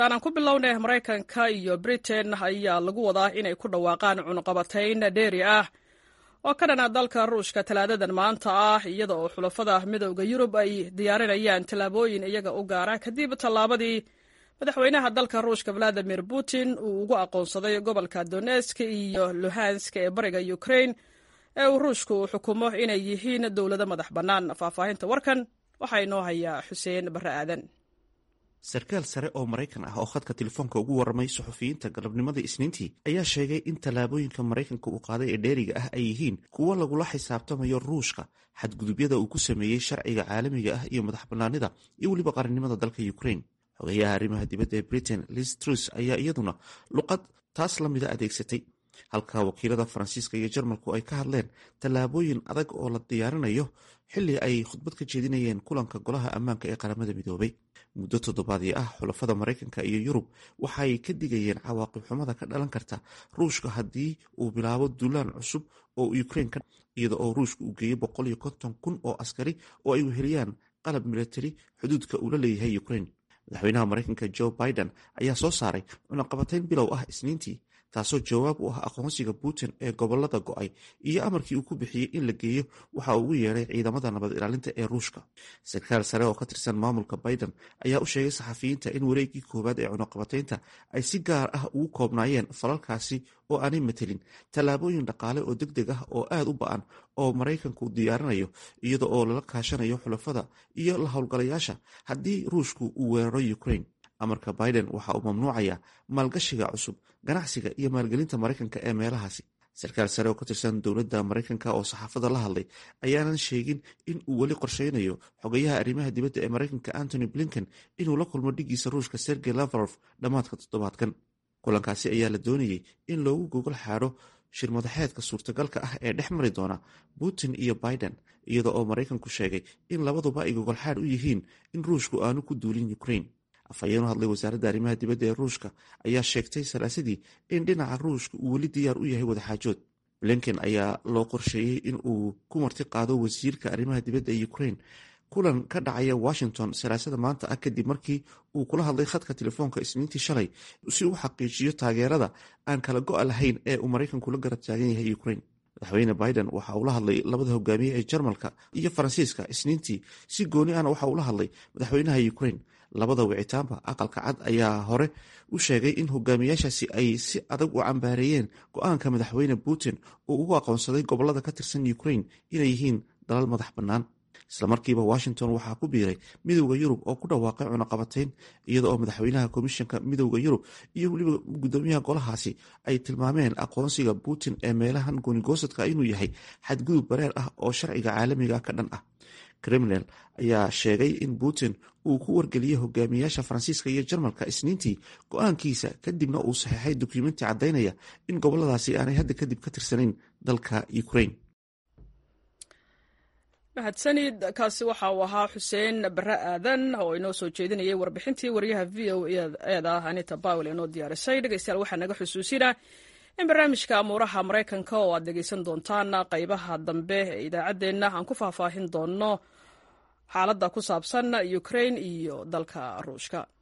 aanan ku bilownay maraykanka iyo britain ayaa lagu wadaa inay ku dhawaaqaan cunuqabatayn dheeri ah oo ka dhana dalka ruushka talaadadan maanta ah iyada oo xulafada midowda yurub ay diyaarinayaan tallaabooyin iyaga u gaara kadib tallaabadii madaxweynaha dalka ruushka valadimir putin uu ugu aqoonsaday gobolka donesk iyo luhansk ee bariga ukrain ee uu ruushku uu xukumo inay yihiin dowlado madax bannaan faahfaahinta warkan waxaa inoo hayaa xuseen barre aadan sarkaal sare oo maraykan ah oo khadka telefoonka ugu warramay suxufiyiinta galabnimadii isniintii ayaa sheegay in tallaabooyinka maraykanka uu qaaday ee dheeriga ah ay yihiin kuwo lagula xisaabtamayo ruushka xadgudubyada uu ku sameeyey sharciga caalamiga ah iyo madax bannaanida iyo weliba qarannimada dalka ukrain xogeyaha arrimaha dibadda ee britain liz trus ayaa iyaduna luqad taas la mida adeegsatay halka wakiilada faransiiska iyo jarmalku ay ka hadleen tallaabooyin adag oo la diyaarinayo xilli ay khudbad ka jeedinayeen kulanka golaha ammaanka ee qaramada midoobay muddo toddobaadii ah xulafada maraykanka iyo yurub waxay ka digayeen cawaaqib xumada ka dhalan karta ruushka haddii uu bilaabo duulaan cusub oo ukrain ka iyada oo ruushka uu geeyo boqol iyo konton kun oo askari oo ay weheliyaan qalab milatari xuduudka uu la leeyahay ukrain madaxweynaha maraykanka joe biden ayaa soo saaray cunaqabatayn bilow ah isniintii taasoo jawaab u ah aqoonsiga putin ee gobolada go-ay iyo amarkii uu ku bixiyey in la geeyo waxa uu ugu yeedhay ciidamada nabad ilaalinta ee ruushka sarkaal sare oo ka tirsan maamulka biden ayaa u sheegay saxafiyiinta in wareegii koowaad ee cunaqabataynta ay si gaar ah ugu koobnaayeen falalkaasi oo aanay matelin tallaabooyin dhaqaale oo deg deg ah oo aad u ba-an oo maraykanku diyaarinayo iyada oo lala kaashanayo xulafada iyo la howlgalayaasha haddii ruushku uu weeraro ukrain amarka biden waxa uu mamnuucaya maalgashiga cusub ganacsiga iyo maalgelinta maraykanka ee meelahaasi sarkaal sare oo ka tirsan dowladda maraykanka oo saxaafada la hadlay ayaanan sheegin in uu weli qorsheynayo xogayaha arrimaha dibadda ee maraykanka antony blinken inuu la kulmo dhigiisa ruushka sergey lavrov dhammaadka toddobaadkan kulankaasi ayaa la doonayey in loogu gogol xaadho shirmadaxeedka suurtagalka ah ee dhex mari doona putin iyo biden iyada oo maraykanku sheegay in labaduba ay gogolxaadh u yihiin in ruushku aanu ku duulin ukrain afhayeen u hadlay wasaaradda arrimaha dibadda ee ruushka ayaa sheegtay salaasadii in dhinaca ruushka uu weli diyaar u yahay wadaxaajood blinken ayaa loo qorsheeyey in uu ku marti qaado wasiirka arrimaha dibadda ee ukrain kulan ka dhacaya washington salaasada maanta ah kadib markii uu kula hadlay khadka telefoonka isniintii shalay si uu xaqiijiyo taageerada aan kala go-a lahayn ee uu maraykanku la garab taagan yahay ukrain madaxweyne biden waxa uu la hadlay labada hogaamiye ee jarmalka iyo faransiiska isniintii si gooni ahna waxa uu la hadlay madaxweynaha ukrain labada wicitaanba aqalka cad ayaa hore u sheegay in hogaamiyaashaasi ay si adag u cambaareeyeen go-aanka madaxweyne putin uu ugu aqoonsaday gobolada ka tirsan ukrain inay yihiin dalal madax bannaan islamarkiiba washington waxaa ku biiray midowda yurub oo ku dhawaaqay cunaqabatayn iyada oo madaxweynaha komishanka midowda yurub iyo weliba gudoomiyaha golahaasi ay tilmaameen aqoonsiga putin ee meelahan goonigosadka inuu yahay xadgudub bareer ah oo sharciga caalamiga ka dhan ah kremlin ayaa sheegay in putin uu ku wargeliyey hogaamiyaasha faransiiska iyo jarmalka isniintii go-aankiisa kadibna uu saxeexay dukumenti caddaynaya in goboladaasi aanay hadda kadib ka tirsanayn dalka ukrain mahadsanid kaasi waxa uu ahaa xuseen bare aadan oo inoo soo jeedinayay warbixintii wariyaha v o eeda anita bawel inoo diyaarisay dhegeystayaal waxaa naga xusuusina in barnaamijka amuuraha maraykanka oo aad dhegeysan doontaan qaybaha dambe ee idaacaddeenna aan ku faahfaahin doonno xaaladda ku saabsan ukrain iyo dalka ruushka